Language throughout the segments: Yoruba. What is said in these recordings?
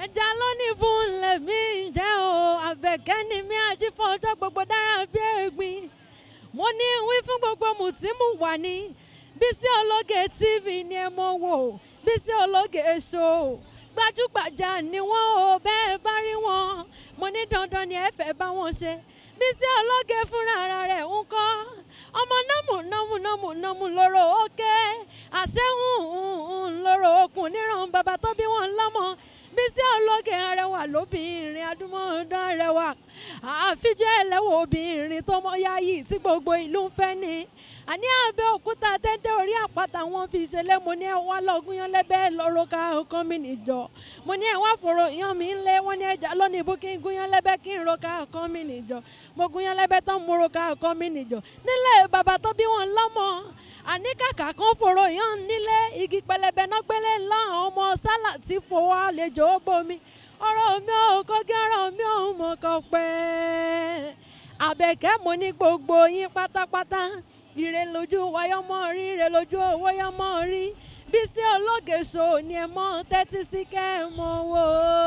ẹja lónìí fún lèmi jẹ́ o àbẹ̀kẹ́ ni mi àti fọjọ́ gbogbo dára bí ẹ̀gbin mo ní wí fún gbogbo mùtímù wà ní Bísí Ológe TV ni ẹ mọ̀ wò Bísí Ológe show gbajúgbajà ni wọ́n o bẹ́ẹ̀ bá rí wọn mo ní dandan ni ẹ fẹ́ bá wọn ṣe Bísí Ológe fúnra ara rẹ̀ ń kọ́ ọmọ nọ́mù nọ́mù nọ́mù nọ́mù lóró òkè àṣẹ́hùn lóró okùn níran bàbá tó bí wọn lọ́mọ Bísí Ológe arẹwà lóbìnrin adúmọ̀ọ́dán arẹwà àfijọ́ ẹlẹ́wọ̀ obìnrin tó mọ yáyì tí gbogbo ìlú ń fẹ́ ni àní Abẹ́òkúta tẹ́tẹ́ orí àpáta wọn fi ṣẹlẹ̀ mo ní ẹ wá lọ́gùn yan lẹ́bẹ̀ lọ́rọ́ ká ọkàn mi nìjọ mo ní ẹ wá fòrò yan mi ńlẹ̀ wọ́n ní ẹja lónìí bó kí n gún yan lẹ́bẹ̀ kí n ro ká ọkàn mi nìjọ mo gún yan lẹ́bẹ̀ tán mo ro ká ọkàn mi nìjọ nílẹ̀ bàbá tó bí wọn lọ́mọ àní kàkà kan fòrò yan nílé igi pẹlẹbẹ náà gbélé ńlá ọmọ sálà tí fowó àlejò bomi ọ̀rọ̀ mi ò kọ́gí ọ̀rọ̀ mi ò mọ̀ kọ́ pẹ́ àbẹ̀kẹ́ mo ní gbogbo yín pátápátá ire lójú wáyọ́mọ́ rí ire lójú owó yọ́mọ́ rí Bísí Ológe show ni ẹ mọ́ tẹ́tí sí kẹ́ ẹ mọ́ wò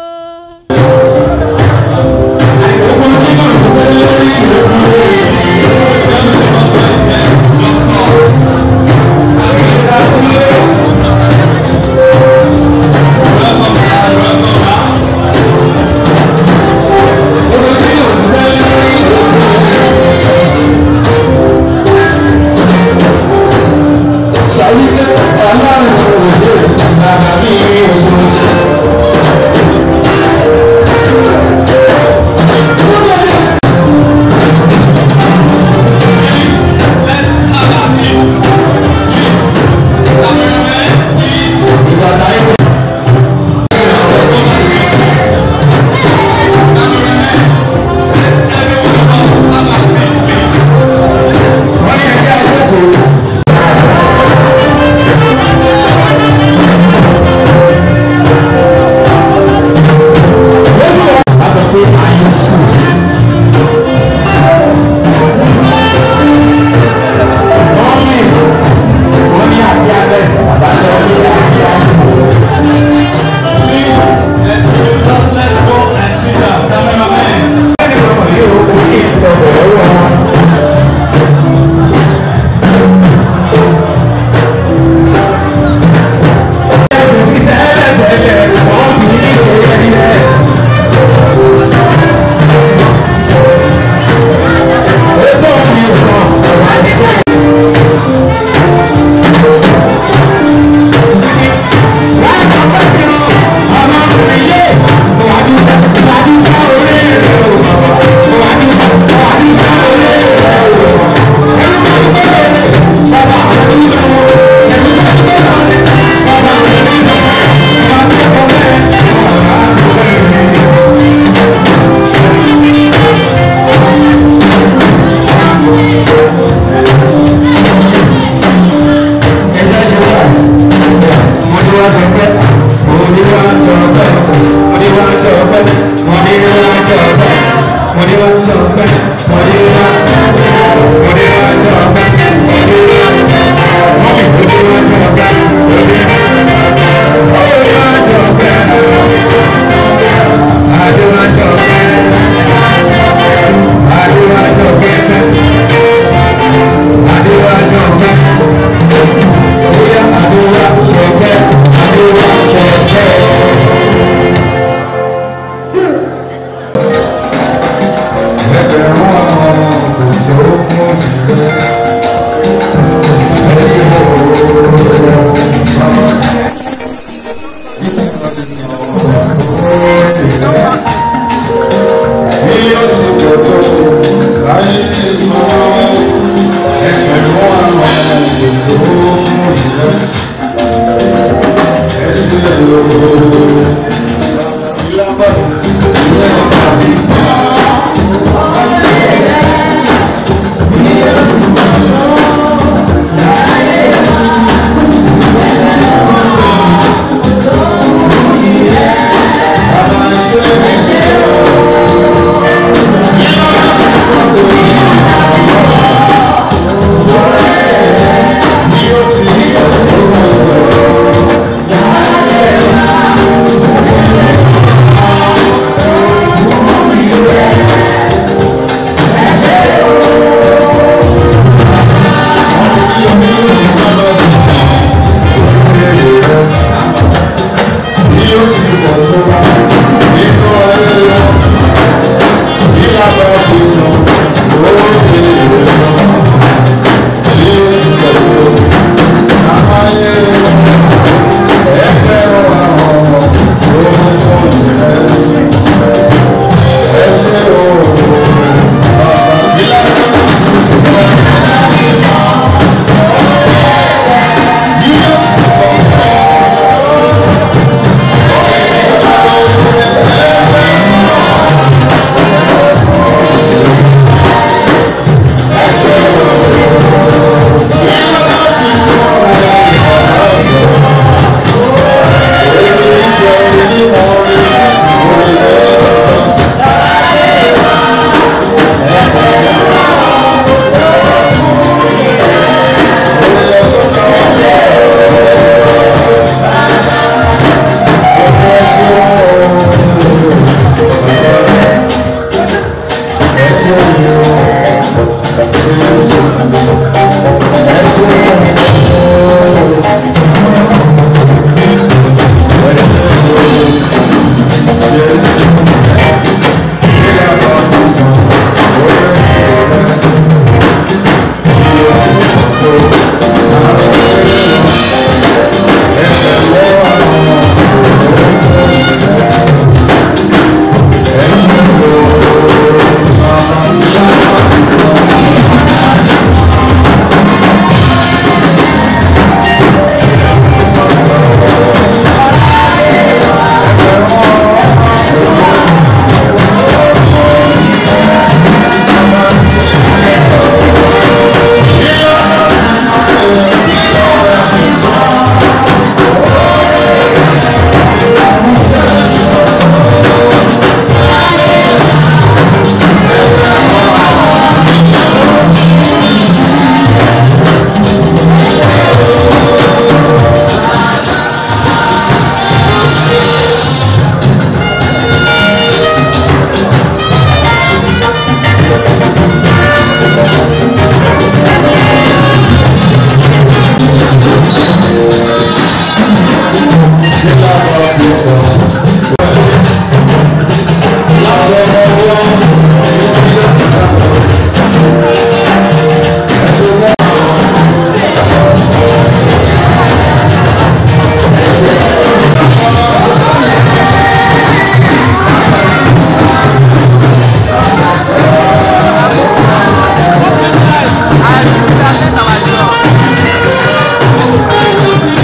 ó. Let them sí ọjọ́